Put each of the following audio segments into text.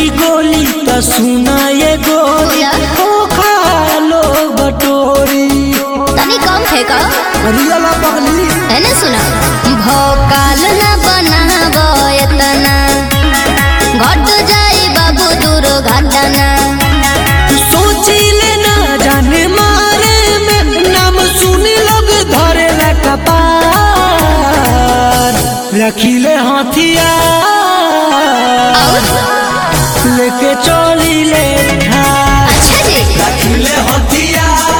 गोली त सुना ये गोली बोला। ओ खालो बटोरी तनी कम फेंक रियला पगली एने सुना भोकाल न बनाबो एतना घट जाई बाबू दूर घटना सोची ले ना जाने मारे में नाम सुनी लोग धरे ला कपार रखिले हथियार और लेके चली ले ठार अच्छा जी रखिले हथियार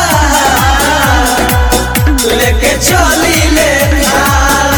लेके चली ले ठार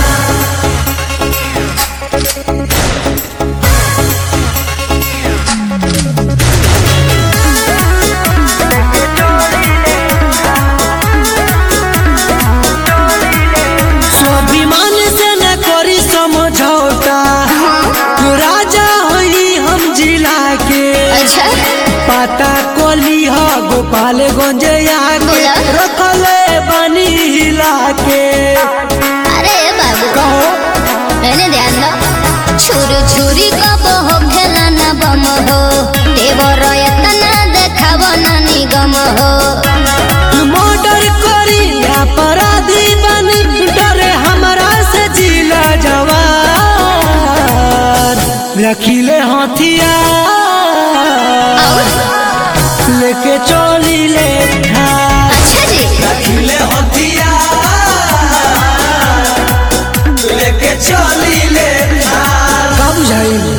स्वाभिमान से न करी समझौता राजा हई हम जिला के अच्छा पता कोली ह गोपालगंज आके बोला। रखले बनी हिला के अरे बाबू कहो एने ध्यान दो छुरी छुरी कब हो खेला न बम हो देवर एतना देखाव न निगम हो मर्डर करी अपराधी बनी डरे हमरा से जिला जवान रखिले हथियार और लेके चली ले ठार अच्छा जी रखिले हथियार लेके चली ले का बुझाई